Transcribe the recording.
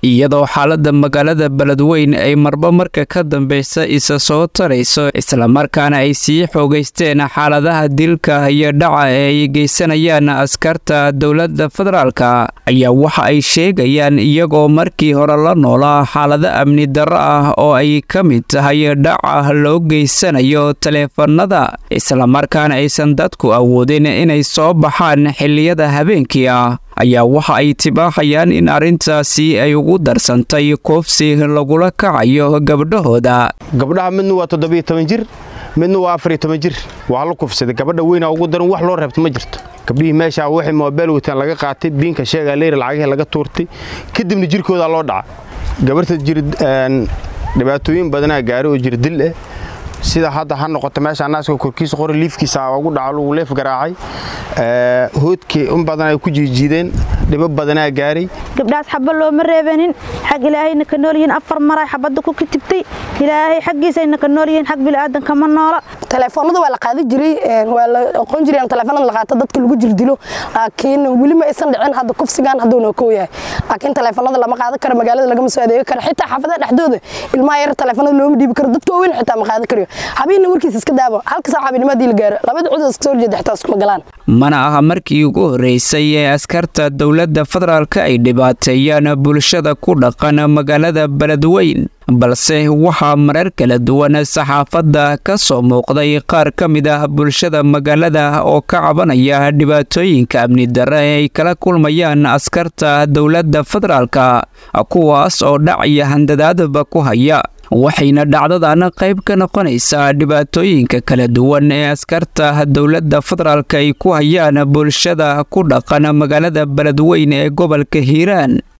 iyadoo xaalada magaalada beledweyn ay marba marka ka dambeysa isa soo tarayso islamarkaana ay sii xoogeysteen xaaladaha dilka iyo dhaca ee ay geysanayaan askarta dowladda federaalka ayaa waxa ay sheegayaan iyagoo markii hore la noolaa xaalado amni darro ah oo ay ka mid tahay dhaca loo geysanayo taleefanada islamarkaana aysan dadku awoodin inay soo baxaan xilliyada habeenkii ah ayaa waxa ay tibaaxayaan in arrintaasi ay ugu darsantay koofsi lagula kacayo gabdhahooda gabdhaha midna waa toddobiyo toban jir midna waa afariyo toban jir waa la kufsaday gabadha weynaa ugu daran wax loo reebto ma jirto gabdhihii meeshaa waxay moobeel wataan laga qaatay biinka sheegaa leyra lacagihii laga tuurtay kadibna jirkoodaa loo dhaca gabarta jir dhibaatooyin badanaa gaari oo jir dil ah sida hadda ha noqoto meesha naaska korkiisa qori liifkiisa ugu dhaco lagu leef garaacay hoodkii in badan ay ku jiijiideen dhibo badanaa gaaray gabdhahaas xaba looma reebanin xag ilaahayna ka nool yihiin afar maray xabadda ku kitibtay ilaahay xaggiisayna ka nool yihiin xag bilaadanka ma noola telefoonada waa la qaadi jiray waa la aqoon jiray telefoonada la qaato dadka lagu jirdilo laakiin weli ma aysan dhicin hadda kufsigan hadduu noo koo yahay laakiin telefoonada lama qaadan karo magaalada lagama soo adeegi karo xitaa xaafadaha dhexdooda ilmaha yar telefoonada looma dhiibi karo dadka waaweyn xitaa ma qaadan karayo habiinna warkiisa iska daabo halka saac habeennimadii la gaaro labada cud iska soo horjeeda xitaa iskuma galaan mana aha markii ugu horreysay ee askarta dowladda federaalka ay dhibaateeyaan bulshada ku dhaqan magaalada beledweyn balse waxaa marar kala duwan saxaafadda ka soo muuqday qaar ka mid ah bulshada magaalada oo ka cabanaya dhibaatooyinka amni darre ee ay kala kulmayaan askarta dowladda federaalka kuwaas oo dhac iyo handadaadba ku haya waxayna dhacdadan qayb ka noqonaysaa dhibaatooyinka kala duwan ee askarta dowladda federaalka ay ku hayaan bulshada ku dhaqan magaalada beledweyn ee gobolka hiiraan